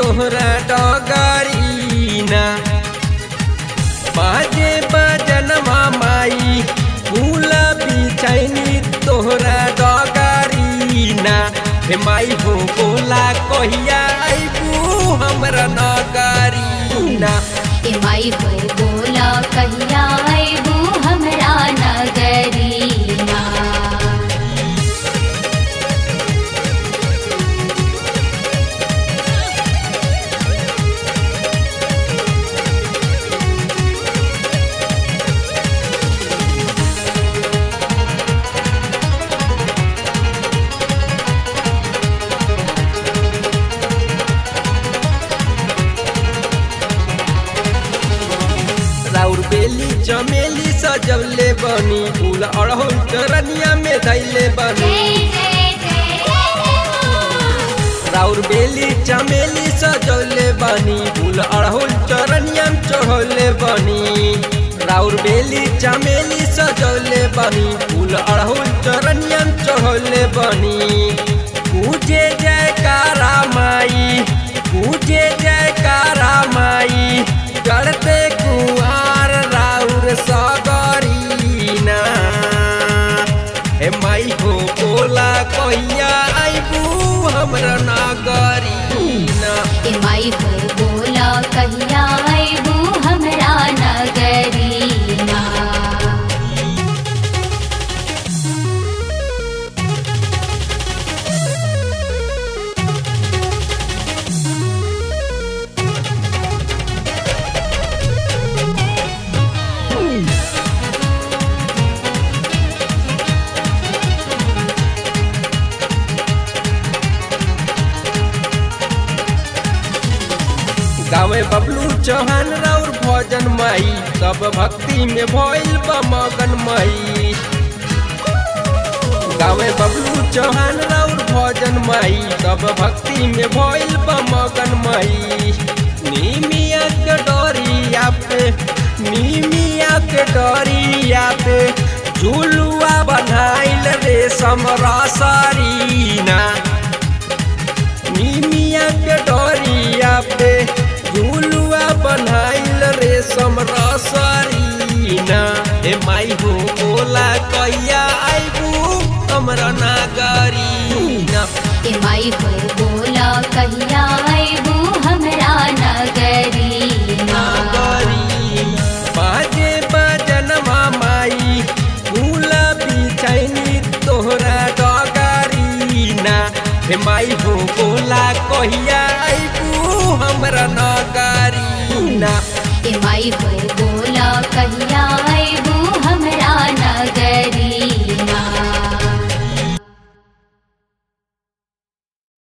तोहरा डगरीना बाजे बजनमा माई फूल बिछैनी तोहरा डगरीना हे माई हो बोला कहिया आइबू हमरा नगरीना ए माई हो बोला कहिया आइबू हमरा नगरीना राउर बेली चमेली सजवले बनी फूल अड़हुल चरनिया में धैले बनी राउर बेली चमेली सजवले बनी फूल अड़हुल चरनिया में चढ़ौले बनी राउर बेली चमेली सजवले बनी फूल अड़हुल चरनिया में चढ़ौले बनी पूजे जयकारा माई पूजे जयकारा माई चढ़ते कुआर राउर सगरीना हे माई हो बोला कहिया आइबू हमरा नगरीना ए माई हो बोला कहिया आइबू हमरा नगरीना गावे बबलू चौहान राउर भजन माई सब भक्ति में भइल बा मगन माई गावे बबलू चौहान राउर भजन माई सब भक्ति में भइल बा मगन माई नीमिया के डोरिया पे नीमिया के डोरिया पे झुलुआ बनाइल रेशम रसरीना नीमिया के डोरिया पे झुलुआ बनाइल रेशम रसरीना हे माई हो बोला कहिया आइबू हमरा नागरीना ए माई हो बोला कहिया आइबू हमरा नगरीना नागरीना बाजे बजनमा माई फूल बिछैनी तोहरा डगरीना हे माई हो बोला कहिया आइबू हमरा